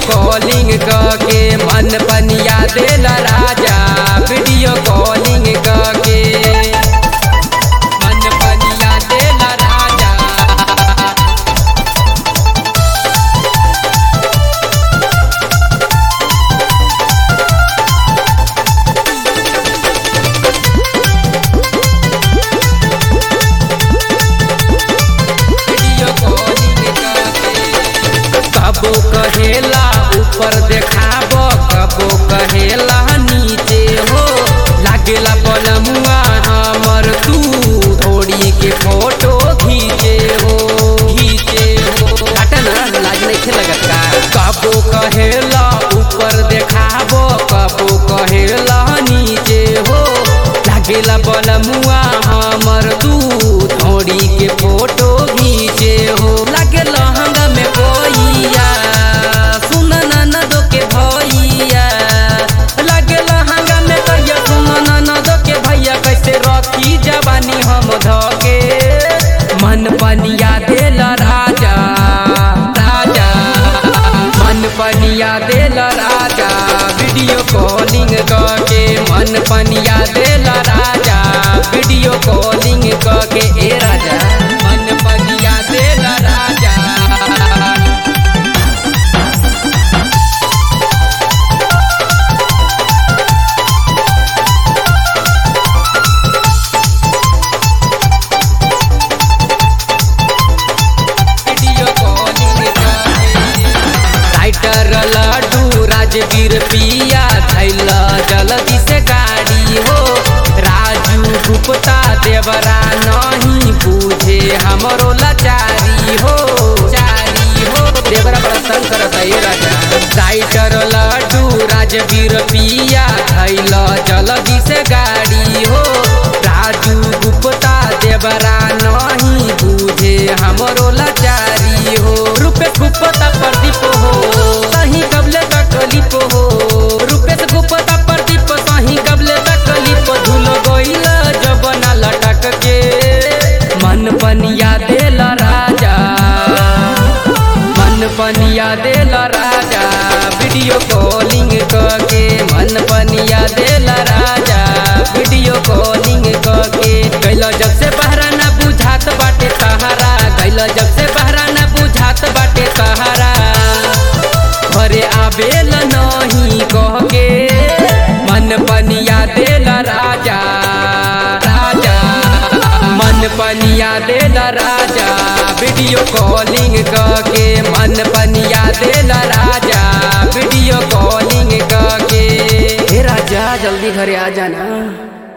calling के मन पनिया देल राजा वीडियो कॉलिंग के मन पनिया देल राजा वीडियो कॉलिंग करके कबो कहेला ऊपर देखाब कबो कहेला नीचे हो लागेला पलमुआ हमर तू थोड़ी के फोटो खींचे हो खींचे हो काटा ना लाज नहीं लगत का कबो कहेला ऊपर देखाब कबो कहेला नीचे हो लागेला पलमुआ हमर तू थोड़ी के फोटो खींचे हो लागे लहंगा में कोइया सुन ननदो के भैया लागे लहंगा में कहिया सुन ननदो के भैया कैसे रखी जवानी हम धके मन पनिया देल राजा राजा मन पनिया देल राजा वीडियो कॉलिंग करके मन पनिया देल राजा वीडियो कॉलिंग करके ए राजा मन पनिया देल राजा वीडियो कॉलिंग करके राइटर लड्डू राजवीर पिया थैल जल्दी से गाड़ी हो राजू गुप्ता देवरा नहीं बूझे हमरो लाचारी हो चारी हो देवरा बड़ा तंग करता है राजा राइटर लड्डू राजवीर पिया थैल जल्दी से गाड़ी हो राजू गुप्ता देवरा नहीं बूझे हमरो लाचारी हो रूपेश गुप्ता प्रदीप हो सही कबले तकलीफ हो रूपेश गुप्ता प्रदीप सही कबले तकलीफ धुल गइल जबना लटक के मन पनिया देल राजा मन पनिया देल राजा वीडियो कॉलिंग करके मन पनिया देल राजा वीडियो कॉलिंग करके गइल जब से बहरा ना बुझात बाटे सहारा गइल जब से बहरा ना बुझात बाटे सहारा घरे आवेल नहीं कह के मन पनिया देल राजा राजा मन पनिया देल राजा वीडियो कॉलिंग करके मन पनिया देल राजा वीडियो कॉलिंग करके हे राजा जल्दी घरे आ जाना